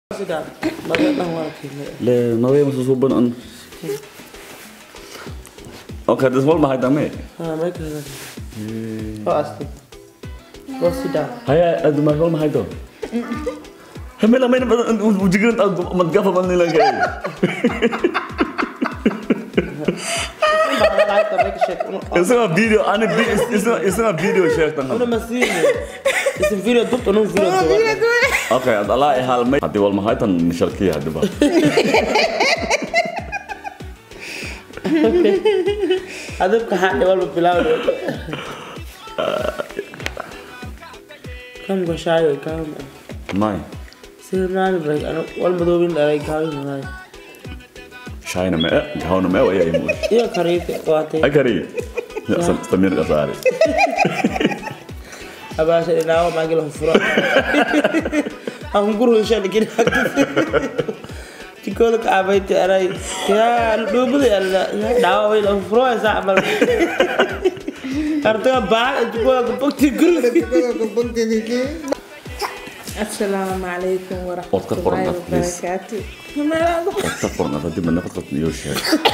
Sudah, banyak lang wala kini. Le nawe masusuban an. Okay, das wollen wir halt damit. Ah, mereka lagi. Oh, asli. Oh, sudah. Haya, adu mas wollen wir halt doch. Hamil main ujigan tag maggafa man nila kay. Baka lahat na mereka check. Isa nga video, ani isa isa nga video share tan. Ano masih ni? Isim video duk to nung video to. Okay, ad ala e hal may. Hadi wal ma haytan nisharkiya hadi ba. Adab kahan wal bilaw. Kam go shayo kam. Mai. Sirnaan bag ano wal madubin dalay kawin na. Shayna me, gawna me wa ya imu. Iyo karite wate. Agari. Ya samir kasari. Abasa ina wa magil hufura. Ang guru siya ni kina. Tiko ka abay ti aray. Ya dubu ya dawa way la hufura sa amal. Kartu ba tiko ka pukti guru. السلام عليكم ورحمة Otka porn الله kat, please. وبركاته ما أقول Otta porna tadi mana fakat yo share.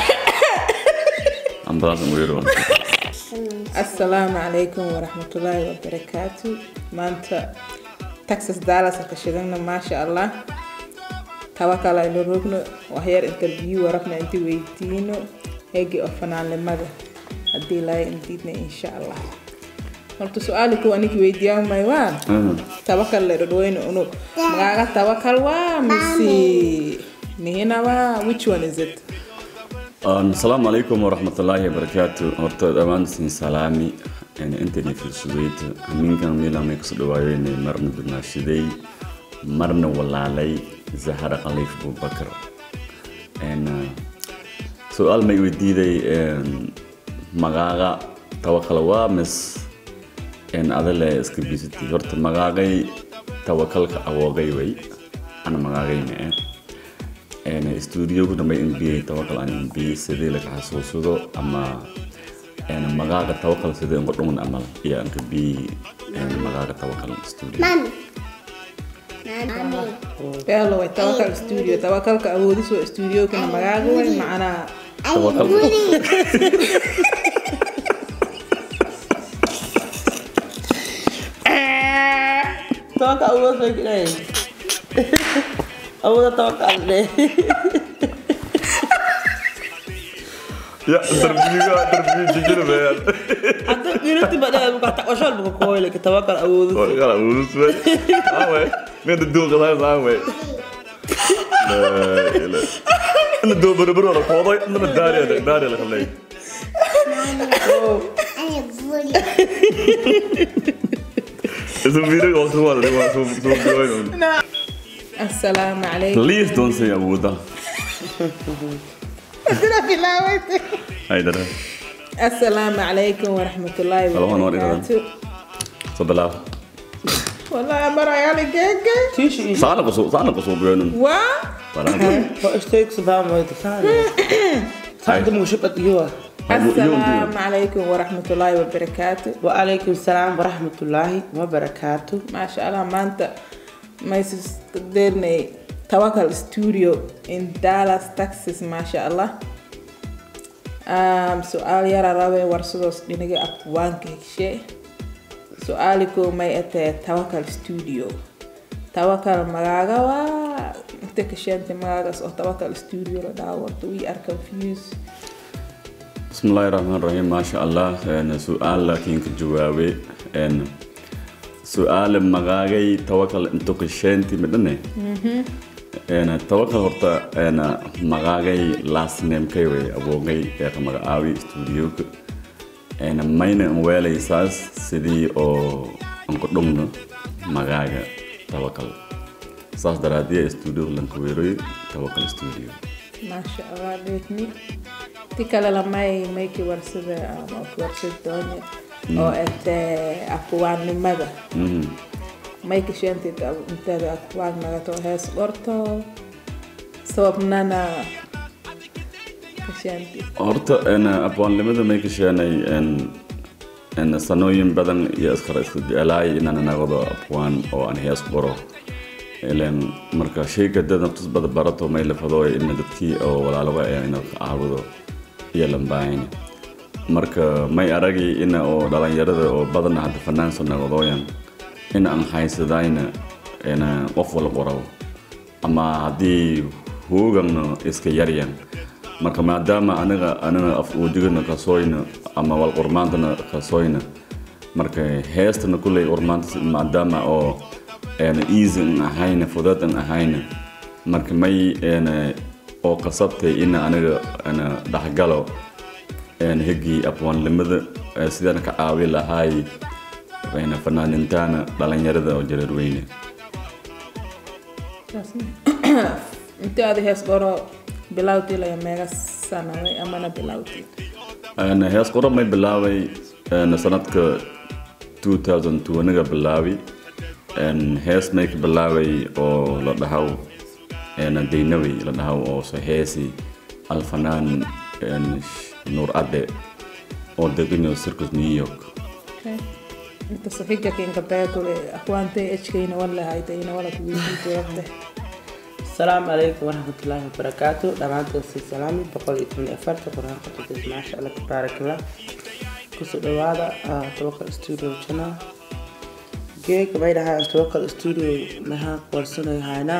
Ambras ngwiru. السلام عليكم ورحمة الله وبركاته ما أنت تكساس دالاس كشدنا ما شاء الله توكل على ركن وهير انترفيو ورفنا انت ويدينو هيجي أفنان لماذا أدي لا انتيتنا إن شاء الله قلت سؤالك هو أنك ويديان مايوان tawakal le ɗo ɗoyno ono magaga tawakal wa misi mi hena wa which one is it السلام عليكم ورحمة الله وبركاته horta dhamaan sin salaami intani filsudeyd aminkan milamay kusoo dhawaayeen marna dunaashiday marna walaalay zahra khaliif bubakar su-aal may weydiiday magaaga tawakal waa mis adale iska bisatay horta magaagay tawakalka awoogay way ana magaagay mee stuudiogu dhamay nba tawakal aan nba sidii laga xasuusado ama magaaga tawakal sidii ngo dhungan amal iyo anka b magaaga tawakal studio Mami. Mami. yalo way tawakal studio tawakalka awoodis waa studio kana magaaga way macnaa tawakal Tawakal awal sa kina. Awal tawakal deh. ya interview interview jujur bayar Atau ini tiba dah buka tak wasal buka koi lagi tawakal awal. oh kalau urus bay ah bay ini ada dua kesalahan sama bay لا لا انا دو بربر ولا فوضى انا داري داري اللي خليه أنا بقول اسم فيديو وقت هو اللي هو سو سو بيوين السلام عليكم Please don't say Abu Dha. هاي ده السلام عليكم ورحمة الله Halo, Anwar, وبركاته صدلا والله يا مرة يا لقيك Tishi. صار قصو صار قصو بيوين و ولا Kau steak sebab mau itu sana. Sana tu mau cepat juga. السلام عليكم ورحمة الله وبركاته Waalaikumsalam warahmatullahi wabarakatuh. ما شاء الله ما أنت ما يصدرني توكل ستوديو in Dallas Texas ما شاء الله um, سؤال يرى رابي ورسوس دينجي أكوان كيشي سؤالكو ما يأتي توكل ستوديو توكل مغاغا و انت كشي انت مغاغا سو توكل ستوديو لداور we are confused بسم الله الرحمن الرحيم ما شاء الله أنا سؤال لكن كجوابي أن سؤال مغاغي توكل انتو كشنتي مدني أنا توكل هرتا أنا مغاغي لاست نيم كيوي أبوغي يا مغاوي استوديو أنا ماينا ويلي ساس سيدي أو أنكو دونغ مغاغا توكل ساس درادية استوديو لنكويروي توكل استوديو ما شاء الله بيتني تكلا لما ميكي ورسد أو ورسد دوني أو أت أكوان لماذا مهم. ميكي شنتي أنت أكوان ماذا تو هاس ورطو سبب نانا كشنتي horta een abwaanimada may ka sheenay een een sanooyin badan iyo iskara isku jeclaay inaan anagado abwaan oo aan hees qoro ileen marka shayga dad naftus bada barato may lafado ina dadkii oo walaaloga ayaa ina ka caabudo iyo lambaahayni marka may aragi ina oo dhalinyarada oo badan hadda fanaanso naqdooyan in aan haysadayna ina qof wala qoraw ama haddii hoogana iska yaryan marka maadaama aniga aniga af udigana kasooyna ama wal qurmaantana kasooyna marka heestana kulley qurmaanta maadaama oo een easy an ahayna fudud an ahayna marka may een oo qasabtay in aniga ana dhaxgalo een higii abwaanlimada ee sidaan ka caawi lahaay bayna fanaanintaana dhalinyarada oo jareer weyne intii aad hees qoro bilawdii laga meega sanaway amana bilawdii Een hees qura may bilaabay een sanadka 2002 aniga bilaabi een hees may ka bilaabay oo la dhahaw een deynawi la dhahaw oo soo heesi alfanaan een nuur ade oo deganyo circus new york inta safiga kinka beekule akwaantay ejkayna wala haytayna wala kuwiidiitu rabte السلام عليكم ورحمة الله وبركاته دمانتين سي سلامي بقول إتمنى أفرت قرآن قطعت ما شاء الله تبارك الله كسو دوادا توكل استوديو جنا جيك بيدا هاي توكل استوديو مها قرصنا هاينا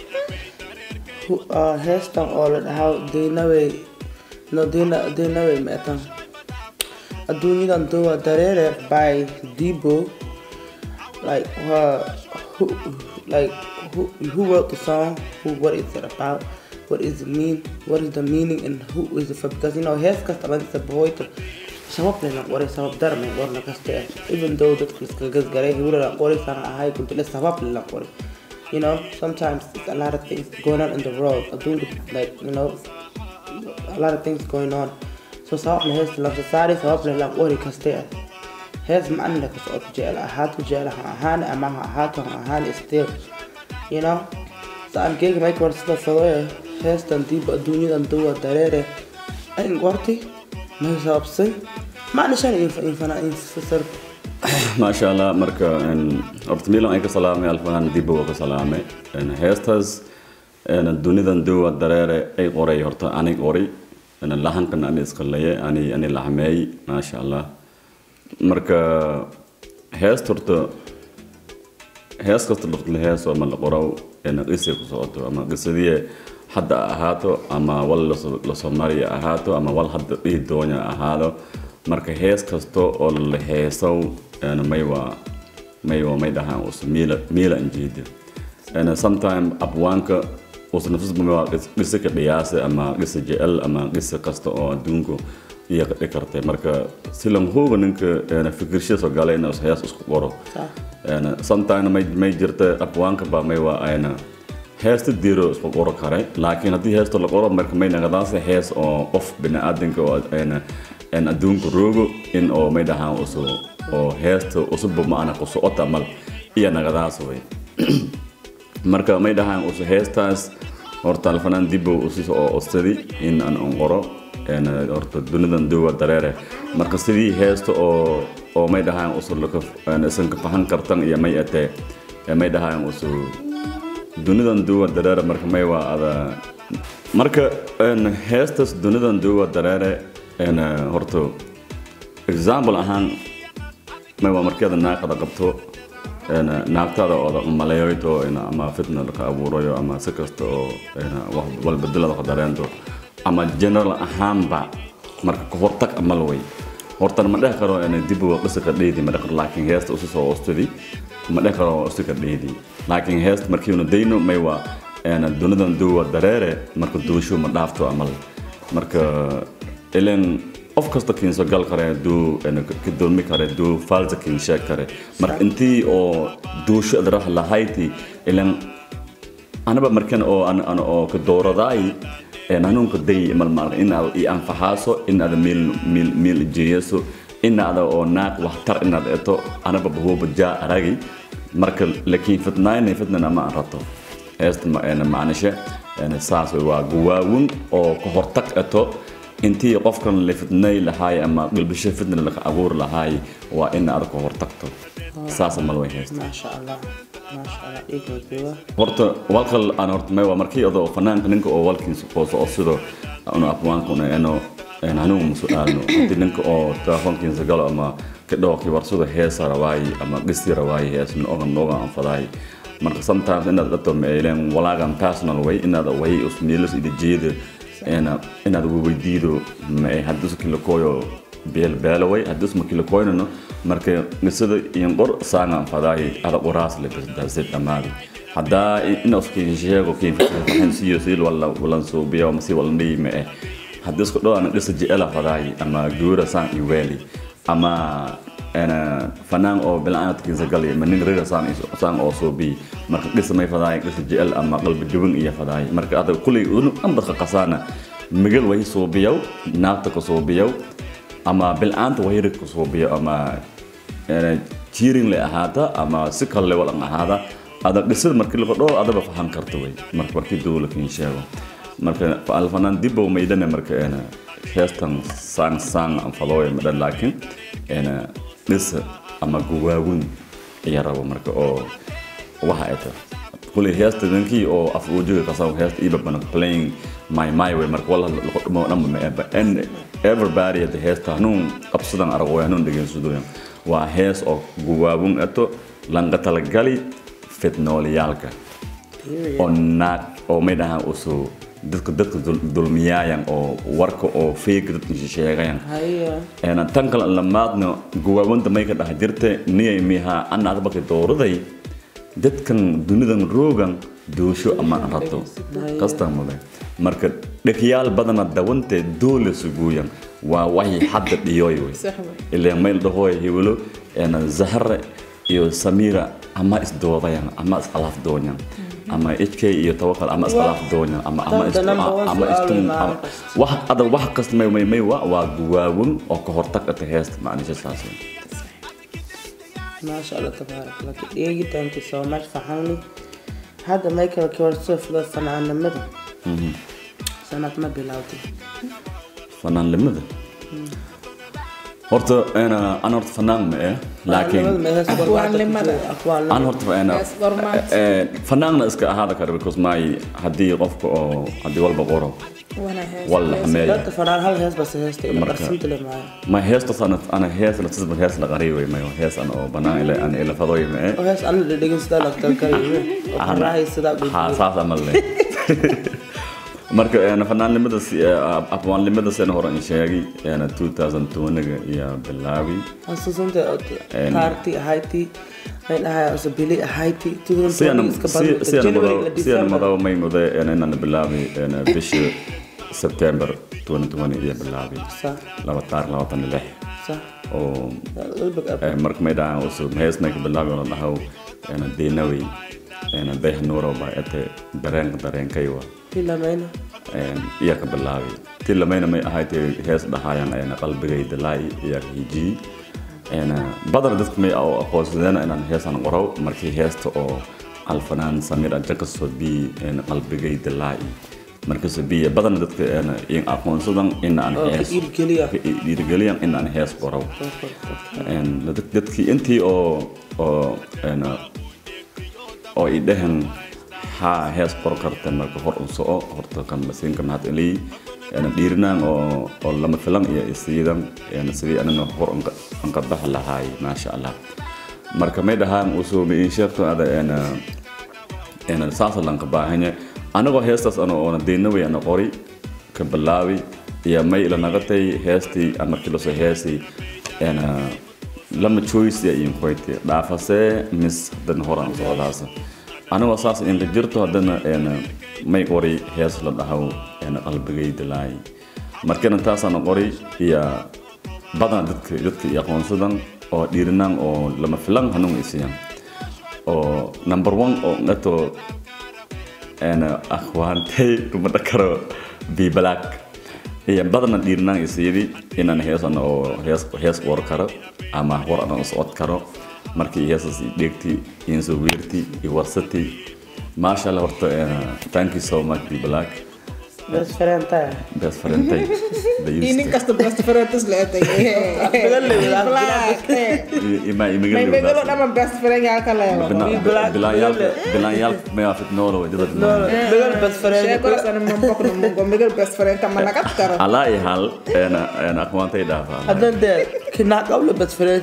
هستان أول هاو دينوي no dina dinawe metan adunidan duwa darere by Debo like uh, who like who, who wrote the song who what is it about what is it mean what is the meaning and who is it for because you know hees kasta lan sa boy to sabab lena qore sabab darme warna kasta even though dadku iska gasgaray hura la qore sana ahay kuntu le sabab la qore you know sometimes it's a lot of things going on in the world adunka like you know a lot of things going on so sabab la hees la saari sabab la qore kasta hees macna ka soo jecel ahaato jecel ha ahaan ama ha ahaato ha ahaan still you know so aan geega may kor sida fadooya heestan diiba adduunyadan duwa dareere ayn gorti may sababsay macna shan infana infasar maasha allah marka een horta milan ay ka salaamay alfanaan dib waa ka salaamay een heestaas een dunidan duwa dareere ay qoray horta ani qoray een lahankan ani isqalaye ani ani lahameey maasha allah marka heesta horta hees kasta dhaqle hees ama la qoro een qisay ku socoto ama qisadii hadda ahaato ama wal la Soomaaliya ahaato ama wal hadda dhii doonya ahaado marka hees kasto oo la heesow een may waa may waa may dhahaan us miila miila injiida een sometime abwaanka us nafs ma waa qisa ka dhiyaasa ama qisa jecel ama qisa kasta oo adduunku iyo ka dhigi kartay marka si lam hooga ninka een fikirshiisa soo galay inuu hees isku qoro een sometime may may jirta abwaanka ba may waa ayna heesta diiro isku qoro kare laakiin haddii heesta la qoro marka may nagadaase hees oo qof biniaadanka oo ayna een adduunka roogo in oo may dhahaan usu oo heesta usubba maana ku socota mal iyo nagadaas way marka may dhahaan usu heestaas horta alfanaan dibbo usis oo ostadi in aan on qoro een horta dunidan duwa dareere marka sidii heesta oo oo may dhahaan usu laka isan ka fahan kartan iyo may atee may dhahaan usu dunidan duwa dareere marka may waa ada marka een heestas dunidan duwa dareere een horta example ahaan may waa markeeda naaqada qabto een naagtada oo maleeyoyto in ama fitna ka abuurayo ama si kasta oo wax walbeddelada ka dareento ama general ahaanba marka ka hortag amal way hortan ma dhex karo in dib u qisa ka dheedi ma dhex laakiin heesta usu soo ostadi ma dhex karo usu ka dheedi laakiin heesta markii uu dayno may waa een dunidan duwa dareere marka duushu ma dhaafto amal marka ileen qof kasta kiinso gal kare duu ka dulmi kare duu falsa kiin sheeg kare marka intii oo duusho adrah lahayti ileen anaba markan oo an an oo ka dooradaay een hanuunka day mal mal in aad i anfahaaso in aad mil mil mil jeeyaso in aad oo naaq waxtar in aad eto anaba bahuba jaa aragi marka laakiin fitnaan fitnana ma rato heesta ma een maanisha een saas waa guwaawun oo ka hortag eto intii qofkan la fitnay lahaay ama qalbisho fitna laga abuur lahaay waa in aad ka hortagto saas mal way heesta ما شاء الله maasha allah dhiigna jooga horta walkal aan horta may waa markii adoo fanaanka ninka oo walkiisa qooso oo sido anu afwaanka una eno en hanuun musu'aalno hadii ninka oo telefoonkiisa galo ama kadhooqi warsada heesa rawaayi ama dhisi rawaayi hees nooga nooga anfadaayi marka sometimes inaad dhato meeleen walaagan personal way inaad way usmiilas ida jeeda ena inaad weydiido ma hadii uskin la kooyo beel beelo way hadii usma kila kooynano marka nisada iyo qor saangan fadaayi ada qoraas le dasid dhamaadi haddaa ina uskin sheego kiin fahan siyo sil wala walan suubiyo masi walan dhiime eh haddii isku dhawaan dhisa jecela fadaayi ama guura saan iyo weeli ama ana fanaan oo bilaaadkiisa gali ma nin reer saan saan oo soo bi marka dhisa may fadaayi dhisa jecel ama qalbi duwan iyo fadaayi marka ada kulay unu amba qasana migal way soo biyow naafta ka soo biyow ama bilaanta wayrid ka soo biyo ama jiirin le ahaata ama si kale walan ahaada ada dhisada markii laga dhoo adaba fahan karto way marka markii dowla kin sheego marka alfanaan dibbo maydane marka ena heestan sang sang an fadooya madhan laakiin ena dhisa ama guwaawin ayaa rabo marka oo waxa ay tahay kulay heesta ninkii oo af ujiga kasaw heesta iba bana playing my my way marka wala lagu dhumo dhanba ma eba and everybody at the heesta hanuun qabsadan aragooy hanuun dhegeysadooyan waa hees oo guwaawin ato langa talagali fitnooliyaalka oo naag oo may dhahaan usu dadka dadka dulmiyaayan oo warka oo fake dadka sheegayan haya ena tan kale lamaadna guwaawanta may ka dhax jirta niyay miha ana adbaki dooraday dadkan dunidan roogan doosho ama aan rabto kastan mudan marka dhegyaal badana dawante doole suguuyan waa waxay hadda dhiyooy wey sax wey ilaa mayl dhahooy hiwlo ena zahre iyo samira ama isdoodayan ama iskhalaaf doonyan ama hk iyo tawakal ama iskhalaaf doonyan ama ama Danta number one ama su'aal istum way maalin kasta. wax ada wax kasta may may may waa waa guwaawin oo ka hortag ata heesta macnisha saas wey. maasha allah tabaarak allah dhigi thank you so much fahamni hadda michael kiwarso fida fanaanimada sanad ma bilowday fanaanlimada horta ena an horta fanaan ma eh laakiin Afwaanlimada. an horta ena Yes, gormaad. eh, fanaanna iska ahaada kara because my haddii qofka oo haddii walba qoro wana hees walla hameeya dadka fanaan hal hees base heesta ila Marka- qarsinta le maayo ma heestas ana ana hees la tisba hees la qariibay mayo hees ana oo banaan ila ana ila fadoy ma eh oo hees ana dhedhegin sidaa lagtal karayo oo qaraahay sidaa ha gudbiyo saas ama le marka een fanaanimada afwaanlimada sena hore in sheegi een 2020 iyo bilaabi xasuusanta En- taarti ahayti may dhahay ose bili ahayti siana iska siana madaw siana badmadaw madaw may mude een inaan bilaabi een bishii September 2020 iyo bilaabi laba taar labatan iyo lix sax oo qalbig ab Eh, marka may dhahaan usub hees may ka bilaabi oo la dhaho een deenawey een beeh nuuro baa ete dareenka dareenkay waa filamayna iya ka bilaabi ti lamayna may ahayd hees dhahayan ayna qalbigayda laay iyo hiji badana dadka may oo aqoonsadeen inaan heesan qoro markii heesta oo alfanaan samir ajakaso bi qalbigayda laay markaas biya badana dadka in aqoonsadan in aan oo ka hees dhiirgeliya ka dhiirigeliyan in aan hees qoro dadkii intii oo oo oo i dhehen haa hees qor karta marka hor un soco horta kan lasiinka mahad elii dhiirinaan oo oo lama filan iyo isiidan sidii anina hor anka bax lahaay maasha allah marka may dhahaan usoo in sheegto ada saasa lanka baahanya anagoo heestaas ano oona deynaway ana qori ka bilaabi iyo may ila nagatay heestii markii lasoo heesay lama choice ya iin qoyti dhaafasee mis haddana horan socdaasa anigoo saas inka jirto haddana may qori hees la dhahow qalbigayda laay markana taasana qori iyo badana dadka dadka iyo aqoonsadan oo dhiirinaan oo lama filan hanuun isiyan oo number one oo ngato akhwaantay kuma dhakaro bi black iyo badana dhiirinaan isiyadi inaan heesan oo hees hees qor karo ama war aan socod karo markii heesas dheegti iyo soo weerti iyo warsati maasha allah horta thank you so much bi black bes farentaya best friendtay the iyo nin used kasta best friend tus leetay Magal leh, walaal. Black, eh. ima may imigal megalo dhaman best friend yaa ka leewa black- bilaanyaalka bilaanyaalka may afit noolo way dad No, no, megal best friend. sheekolas ana mambokno mungo megal best friend kama nagat karo alaa i hal ena ena aqwaantay dhaafaa Hadan dee kinaaq qabla best friend.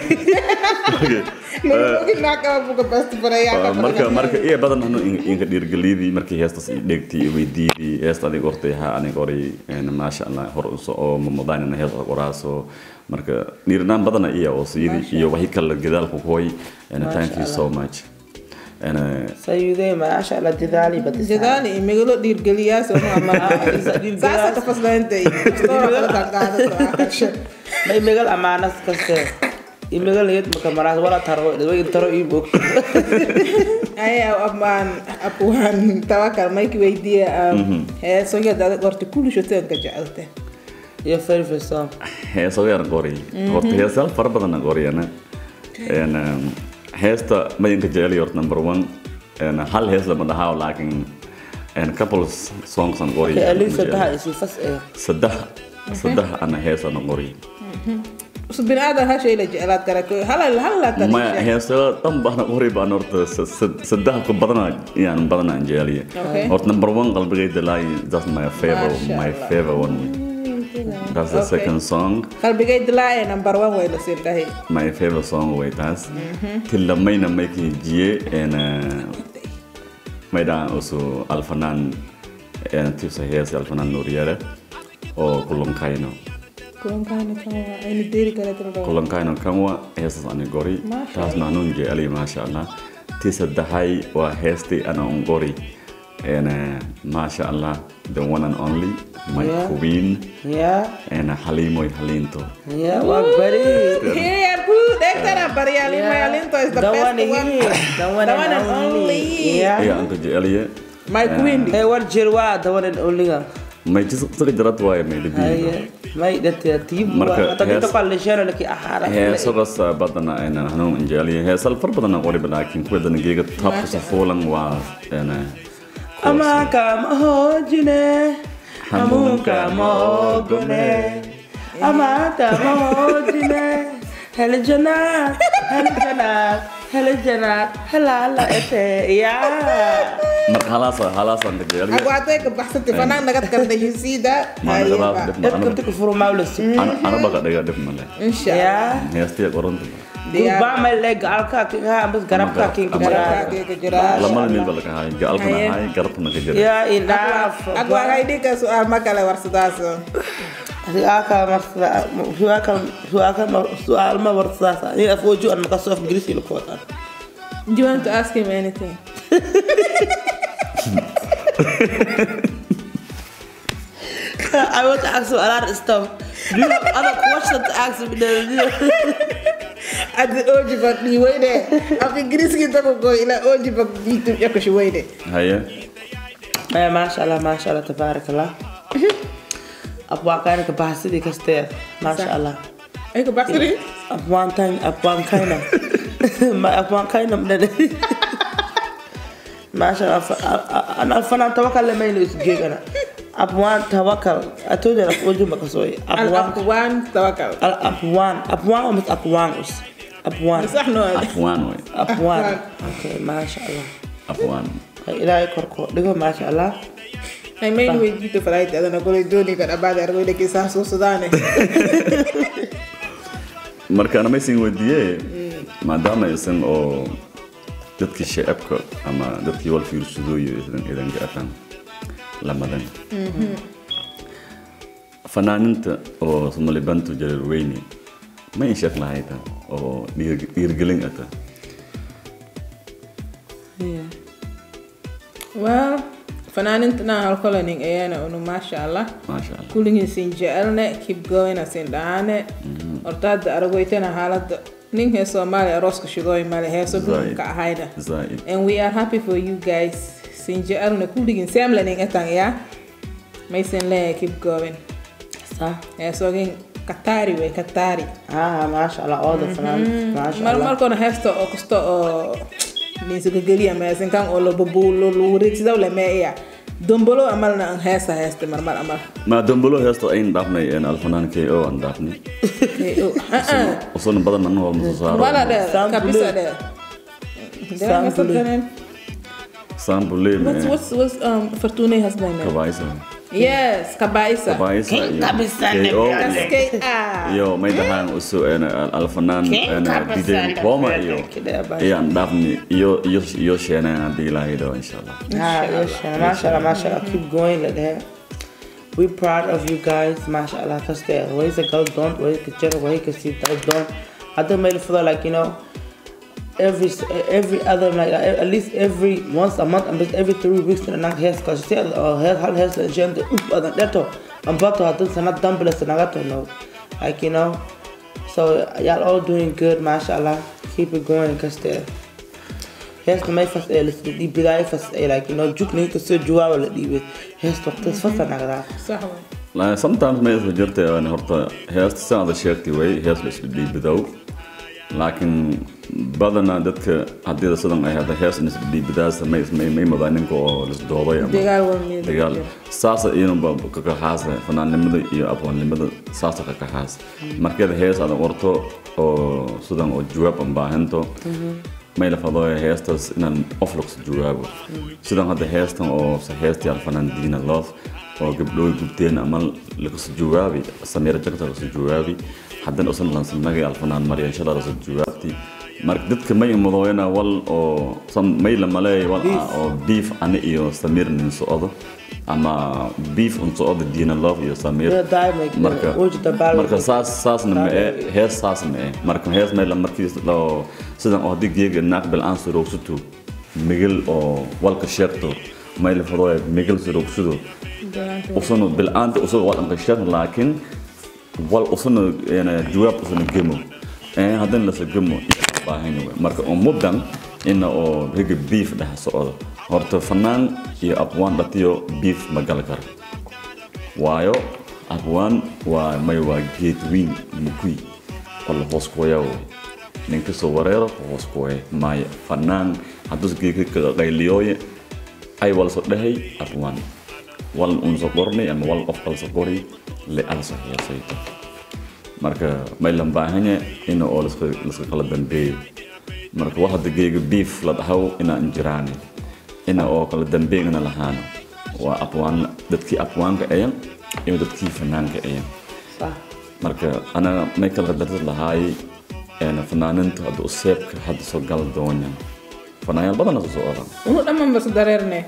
Nagawagi nakama buga best friend yaa ka marka marka iya badan hanu inka dhiirgelidii markii heestas i dhegtii i weydiidii heesta adig ortay ha anig oray een, maasha allah hor uso oo mamadaanina hees adag oraaso marka dhiirinaan badana iya oo siidii iyo waxii kale gadaalku kuhoy and thank you so much and Sayuudee maasha Allah dadaali badis. jadaali iyo megalo dhiirgeliyaa soo ma saasa ka faslaantay stoora kala qaadaqaadasho May megal amaanas kaste. I megal niyad maka maraas wala taro way taro i bog. aya amaan apuhan tawakal mayki weydiiya heesoga dada gorta kulishoteedka jecelta Iyo very first song. heeso yar qori horta heesaal fara badan aan qoriyana een heesta mayanka jecel horta number one een hal hees lama dhahaa laakiin een couple songs aan qori Okay, Alisa daha isi fas eh. saddex saddex ana hees aan qori us binaadam ha shay la jeclaad kara halal halala ma heeso dhan baan qori baan horta sa- sa- saddex ku badana yaan badana aan jeceliya Okay. horta number one qalbigayda laay that's my favorite Masha my Allah. favorite one that's the Okay. second song qalbigay dilaaye number one way la siin dhahay my favorite song way taas tilamayna maykii jiye en maydhaan usu alfanaan en tusa hees alfanaan nuuriyare oo kulankayno kulankaana kan waa aynu deeri kale tiro kulankayno kanwa heestas ani gori Masha taasna anuun jeceli maasha allah ti saddexay waa heestii ana un gori en maasha allah the one and only my Yeah. queen Yeah. en halimoy halinto Yeah, waa bari. Here, good. Dexter Bariali, my Alinto is the, The best one one. here. The one The and one and only. only. Yeah. ayaa anka jeceliye My queen. Hey, war jir waa the one and only ga. may jisaga jarad waaye may dhibiyo Haye. May dadka tiib Marka waa. Tadi hees- to kale share laki ahara. heesadas badana aynan hanuun injeceliye heesal far badana qoriba laakiin kuwadana geega tabkusa fuulan waa een, Ama kama hojine. Amunka mogone. Ama kama hojine. Hel janat. Hel janat. Hel janat. Halala ete. Yeah. marka halaasa halaasaan ka jeceliye Aku ate ke bahasa tifanang nagat kan you see that. Mana Ayo, dapat Pak. dip- Dad kunti ku furu mawlus. ana baga dhiga dhib male Inshallah. Yeah. heestiya qoronta Dia Ba may leg alka ki ha ambas garab ka ki Ama garab kira. kaki ke jelas. lamada mid ba laga haay gaalkana Haye. haay garabkana ka jira Yeah, enough. Aku akan ini ke soal makalah warsudaso. Su'aalka marsa su'aalka su'aalka su'aal ma warsaasa ni afooju an maka soof grisi lu ko tan Do you want to ask him anything? I want to ask you a lot of stuff do you have other questions to ask me Adi oji bak di wede. Aku Inggris kita kok go ila oji bak di tu ya ko shi wede. haye eh masha Allah masha Allah tabarakallah abwa kana ka bahsidi kaste masha Allah Ay ko basri. abwan tan abwan kana ma abwan kana mdade masha Allah ana fana tawakkal mai ne su gegana abwan tawakkal atoje na foju maka soyi Al abwan aqwan tawakal. Al Apwan. Apwan or Miss Apwanus? Apwan. Sah no. afwaan way Apwan. Okay, masha Allah. afwaan Ay ilaahay korko dhigo masha Allah. Ay may ni wedi to flight ada na gole doni kan abada argo de kisa so sudane. marka ana maysin weydiiye maadaama aysan oo dadkii shacabka ama dadkii wal fiirsadooyo idan idan gaafan lamadan fanaaninta oo somalibantu jareer weyne ma in sheeg lahayta oo dhiir- dhiirgelin ata Yeah. Well, fananinta na hal kolaning ayana unu masha Allah. maasha allah Kulingin sin jecelne keep going asin dhaane. Hortaada aragoytana haalada nin hee Soomaali arooska shigooy male heeso Zaid. ka ahayna. zaaid And we are happy for you guys. Sin jecelne kuligin semlaning etang ya. May sin le keep going. Sa. Heesogin katari way katari. Ah, masha Allah. All the fans. Masha mar Allah. markoona heesta oo kasta oo ninsugageliya meesin kan oo lababu lurigsidaw le meeya dombolo amalna aan heesa heesta marmar amal ما دمبلو هيستو أين دافني إن الفنان كي أو أن دافني وصلنا بدل منه المتصار wala de Sam kabisa Bule. de Sam what's Bule. her name سام بولي what's what's what's um Fortune husband name كبايسة yes kabaisa كبايسة King Kabisa كي أو that's K R يو ما يدهان أسو أنا الفنان King أنا Kabisa دي دي بوما يو كده بس. إيه أن دافني يو يو يو شينا دي لا يدو إن شاء الله Ah, yes, Shana. Mashallah, mashallah. Keep going like that. We're proud of you guys, mashallah. Because there, ways to go, don't, ways to check, ways to see, don't, don't. I don't make it feel like, you know, every every other, like, at least every once a month, and every three weeks, and I'm here, because you see, uh, hair, hair, hair, and gym, the oop, and that, I'm about to have this, and not dumbbells, and I got to know. Like, you know, so y'all all doing good, mashallah. Keep it going, because there. heesta may fas ee lasla dhiibidaayo fas ee like you know jugna kasoo jawaaba la dhiibay heesta waqtigas fasa nagdaa صح وين لا sometimes ما يصير جرت يعني هرتا هيست سنة شيرتي وي هيست بس بدي بدو لكن بدنا دتك هدي صدق أي هذا هيست نس بدي بداس ما ما ما مبانين كو لس دوبا دقال وين دقال ساسا إينو باب كحاسة فنان لمدة إيو أبوان لمدة ساسا كحاس مركز هيست هذا ورتو أو صدق أو جواب أم باهنتو ما إلا فضايا هيستس إن أفلوكس جوابه صدق هذا هيستن أو سهيستي على فنان دينا لوف oo gabdhooy gubteen ama lagasoo jawaabi sameera jagta lagasoo jawaabi haddana usan lansamnagay alfanaan maryan shala lagasoo jawaabti marka dadka may mudooyana wal oo sam- may la maleey wal ah oo beef ani iyo samir nin socdo ama beef un socdo diina love iyo samir Yeah, diamond, yeah. marka Wajid dabaal- marka saas saasna ma ee Diamond. hees saas ma ee marka hees may la markiis loo sidan oo haddii geega naaq bil aan surogsuto migil oo walka sheegto may la fadooya migil surogsudo usano bil'aanta usaga waa dhanqasheen laakiin wal usano yani jawaab usano gemo ee haddana lasa gemo baahan wey marka oo muddan ina oo riga beef dhex socdo horta fanaan iyo aqwaan dhatiyo beef ma gali karo waayo aqwaan waa may waa geed weyn mukui oo la hoos kuwaya wey ninka soo wareero hoos kuwaya maayo fanaan hadduu geedka qayliyooye ay wala soo dhahay aqwaan wal unsa qornay ama wal qof kalsa qori le alsa heesayto marka may lan baahanya ina oo laska laska kala dambeeyo marka wax hadda geega beef la dhahaw inaan jiraani ina oo kala dambeegana lahaano waa aqwaan dadkii aqwaanka ayan iyo dadkii fanaanka ayan صح marka anaga may kala dartad lahaay een fanaaninta hadda useebka hadda soo gal doonyan fanaanyaal badana soo oran unu dhammaan bas dareerne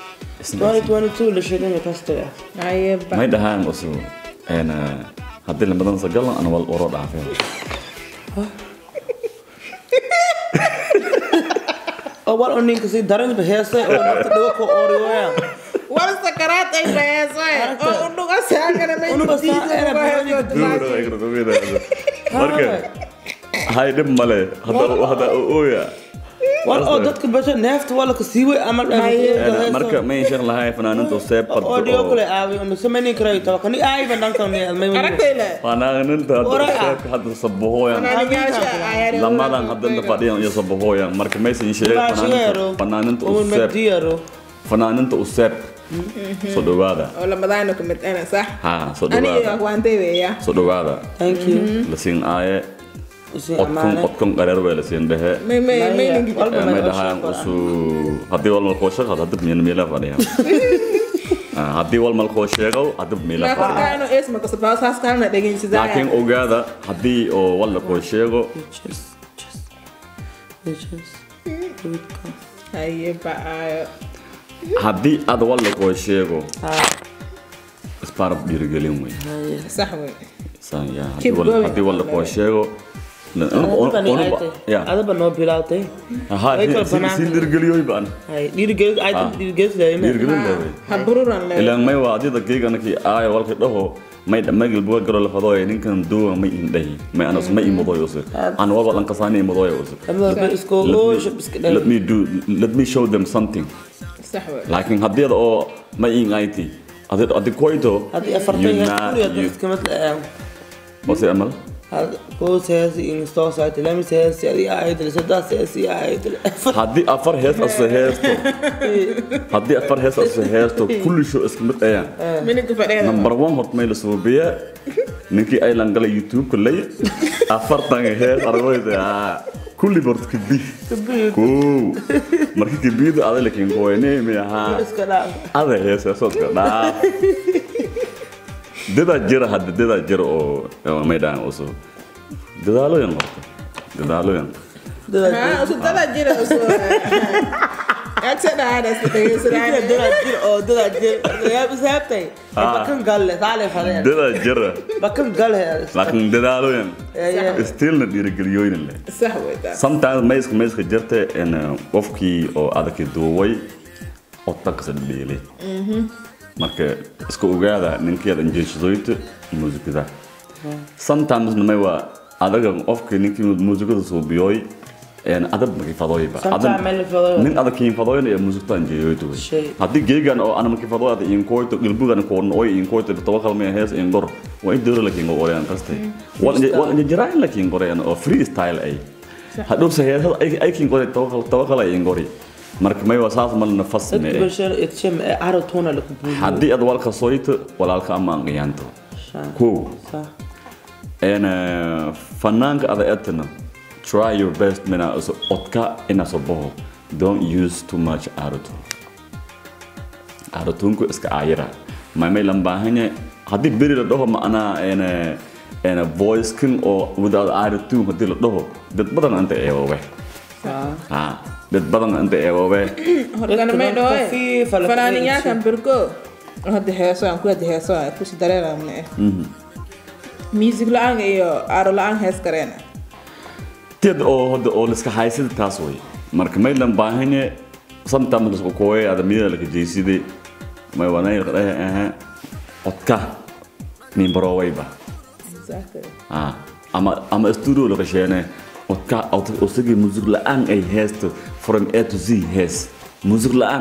2022 la sheegay kasta ayeba may dhahaan usu een haddii lamadan sa galan ana wal oro dhaafeen oo wal oo ninka si daran ba heesay oo nafta dhago ko ooriyooya wal sakaraad ay baheesoe oo u dhuga saagana may Unuga saa- era marka hay dhib male hadda hadda ooya wal oo dadka basha neefta wala ka siiway ama Haye. marka may sheekh lahay fanaaninta useeb oo dhigo kale aawi oo sameyni karay to kani ay ban dhanka me may aragtayla fanaaninta hadda Ora. useebka hadda sabahoyan fanaaniyaasha ayaari lamadan hadda fadhiyan iyo sabahoyan marka maysan sheeg Baashigeero. fanaaninta oo useeb madiyaro fanaaninta useeb soo dhawaada oo lamadaana ku mid ana sax ha soo ani iyo dhawaada waantay weeya soo dhawaada thank you la siin aaye usi odkun amaane odkun qareer bay la siin dhehe may may may ningi walba may may dhahaan usu haddii wal malkoo sheego hadda miila miila fadhiya haddii wal malkoo sheego hadda miila ma fadhiya korkaano isma ka sabaa saas kalna dhegeysidaa laakiin ogaada haddii oo wal lakoo sheego just just just here it comes ayeba ayo haddii aad wal lakoo sheego ah isbaarab dhiirigelin wey haye sax wey Saan, ya, haddii Keep wal- going. haddii wal lakoo sheego adabani ay tay ya adaba noo bilaawtay Aha, Way kala si- si- banaanka. si dhiirigeliyoy baan haye dhiirigeli ay dhiirigeli leeyna dhiirigelin leewey ha bururan le ilaan may waa adida geeganaki aayo walka dhaho may magil buga garo la fadooya ninkan duwa may indhahi may anas may imudoy use an walba lan kasaani imudoy use ama ba isko oo shab iska let dhalay me do let me show them something sax wey laakiin haddii ada oo may ingayti adi adi koyto hadii afartan you iyo na- kuriya you- iska mid ah wase amal koos heesi ingstoo saati lamis heesi adiga ahaydle saddaas heesi ahaydle haddii afar hees ase heesto haddii afar hees ase heesto kulli show iska mid ayaan miniga fadheeda number one horta may la suubiya ninkii aylan galay youtube-ka lay afartan hees argoyda kulli borta kabi ko marka kabiida ada lakin koyne mi ahaa iska dhaaf ada heeseesoodka dhaaf dadaa jira hadda dadaa jira oo oo may dhahan usu dadaaloyan horta dadaaloyan dada haa usu dada jira usu agsa dhaadhas jira dhegeysanaa dada jir oo dada jir yaab isaabtay Ah. bakan galle saale fadeen dadaa jira bakan galle laakiin dadaaloyan stillna dhiirigeliyoyna leh sax weydaa sometimes mayska mayska jirta in qofkii oo adaki duubay oo takasa dheelay marka iska ogaada ninkeeda injeeshadoyta muusikada sometimes may waa adaga qofkii ninkii muusikada suubiyooy adab makifadooyba Sometimes may la fadooyo. nin adag kiinfadooyna ee muusikta anjeeyoyta Shay. haddii geegan oo ana makifadooyada inkoyto gilbugan koorna oy inkoyto tawakalmaya hees ingor waa in dowra lakiin qoreyan kastay wal injiraan lakiin qoreyan oo freestyle ay hadhowse heesada ay kiin qore tawakal ay ingori marka may waa saas malna fasme dadka bulshada itsham ee caro tuuna lagu buuyo haddii aad walka soyto walaalka ama aan qiyaanto kow صح een fanaanka ada etna try your best mina so odka ina so boho don't use too much autotune autotunku iska ayira may may lambahanya haddii beri la dhaho macnaa een een voice king oo without autotune haddii la dhaho dad badan inta eewowe صح ha dad badan inta eewowe horgana may dhahoe Khafiifa la fanaaninyaalkan bergo hadda heeso aan ku hadda heeso aan kusi dareeramne eh music la-aan iyo aro la-aan hees kareena tid oo hadda oo liska haysida taas way marka may lambahanya sometimes lisku kooye ada mida laka jeyside may wanay qadahe aha odka nin barowayba Exactly. Ah, ama ama studio la qasheene odka osagi music la-aan ay heesto from a to z hees music la-aan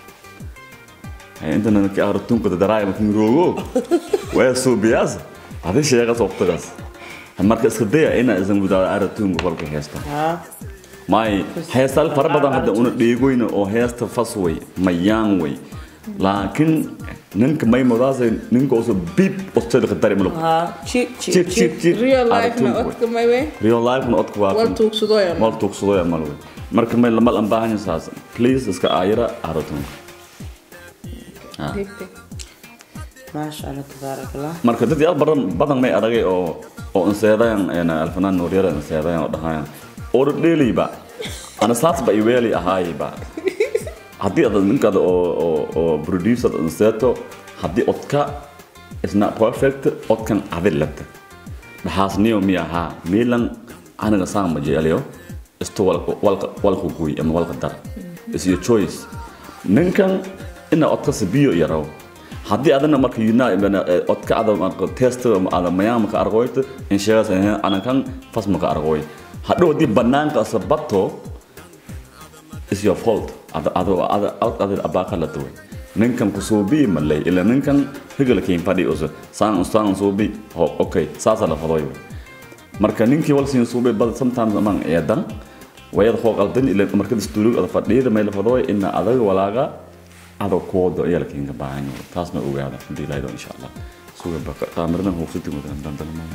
Ay, intana ka artunka daraay makin rogo waa suubiyaas adi sheegas waqtigaas marka iska daya ina isan gudaada aratunka kolka heesta ها may heestal fara badan hadda una dheegoyna oo heesta fas way mayaan way laakiin ninka may modaasay ninka uso bib ostedka dari malo ها شيك chip شيك chip chip real life na Aratunka way. odka may we real life na odka waa wal tuugsadoo ya wal tuugsado ya mal way marka may lama lan baahan saas please iska aayira aratunka ما شاء الله تبارك الله marka dad yaal badan badan may aragay oo oo inseedayaan een alfanaan nooryara inseedayaan oo dhahayaan oo dheelayba ana saas ba iweeli ahaayba haddii aad ninkaada oo oo oo producer inseeto haddii odka is not perfect odkan adilata dhaxaasniyo mi ahaa miilan aniga saan ma jeceliyo isto walka walka walka guy ama walka dar is your choice ninkan ina odka sabiyo yaraw haddii adana marka yuna odka ada marka test ada mayaan maka argoyto in sheegas anakan fas maka argoy hadhow haddii banaanka asabato is your fault ada ada ada ada abaka la tuwe ninkan kusuubi malay ila ninkan higala kiin fadhi uso saan saan suubi ho okay saasa la fadoy marka ninkii wal siin suubi bad sometimes amang eedan wayad hoo qaldan ila marka studio ada fadhiyada meel fadoy ina adaga walaaga ada koodo ayaa la kiinka baahan yahay taasna ogaada hadii laaydo insha allah suuga baka qaamirna hoofsati wadan dandana ma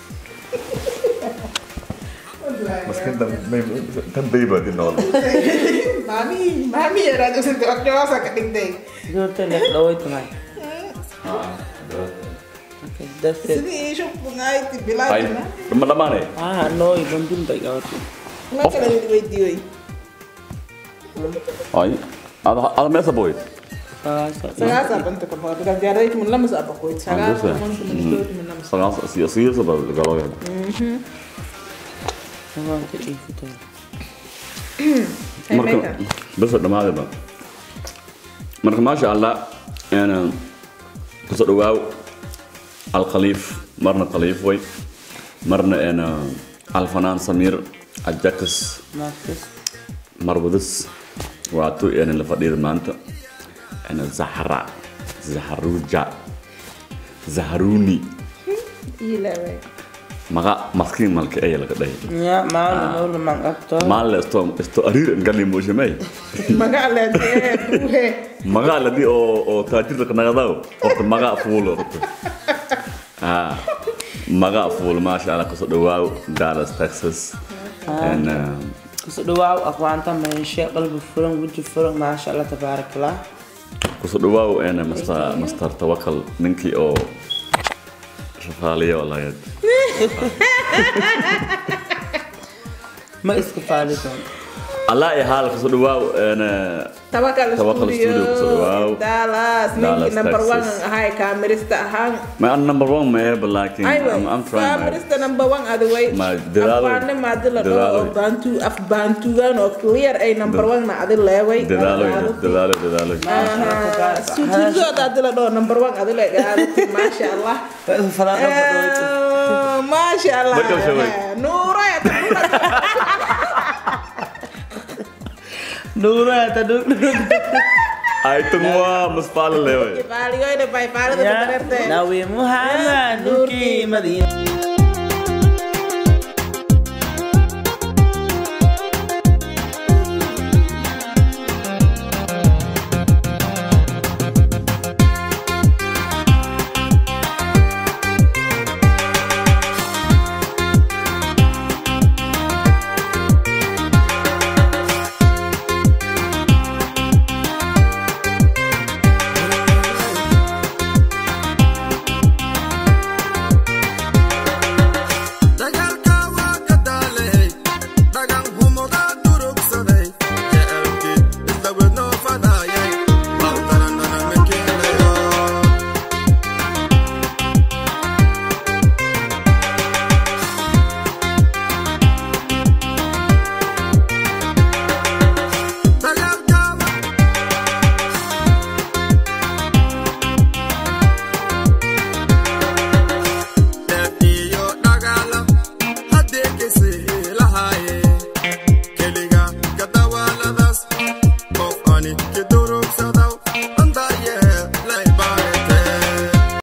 Maskin tan bayba din nool. maami maami yaraad usinte odjoosa ka dhigtay زرت لك دويت معي Okay, that's it. sidii ii shubnayti Ay, bilaadina ma dhamaane. Ah, no, ibang bay gawat. ma kala weydiiyey Ay, ada ada mesa boy. Ah, so, sagaasa banta ka baqo ka jaaray mun lamas abakoyd sagaasa Angusa. banta mun dood mun lamas Sagas si si sa ba galo yan. naman ka ikot. Ay, Marka Mecca. bas dhamaade ba. Marka ma sha Allah ana kusoo dhawaaw al khaliif marna khaliif way marna ana al fanaan samir ajax Marcus. marwadas waato een la fadhiida maanta ana zahra zahruja zahruni ilaaway maga maskiin malka ay laga dhahay Ya, maal no mang apto. maal esto esto arir ngali mojamay magac leedee buuhe maga la di oo oo taajirka kanagadaw horta maga fuulo horta ah maga fuul maasha Allah kusoo dhawaaw Dallas Texas and um, Kusoo dhawaaw aqwaanta meesha qalbi furan waji furan maasha Allah tabaarakallah. kusoo dhawaaw een master master tawakal ninkii oo shaqaaliya walaayad Ma iska faalisan. Allah ya haal kusoo dhawaaw een Tawakal Tawakal Studio, Studio, kusoo dhawaaw. Dallas, ninkii Dallas, number one Texas. ahay kaamirista ahaan. my number one may but like Aywa, I'm, I'm trying my kaamirista number one adaway. Ma dadaalo- Afbaane maadi la dhaho dadaalo. oo baantu af baantugan oo clear ay number one na adi leeway. dadaalo dadaalo dadaalo Suutigooda adi la dhaho number one adi le gaadati maasha Allah. Wa iska falaan dhabo dhawayto. Eh, Maasha Allah. Bakal shaway. Nuura ya Dura ta duk duk. ay tungwa mas pala lewe Paaligoyna bay paalida Ya, dareerte. Nawi Muhammad Nuki Madinah.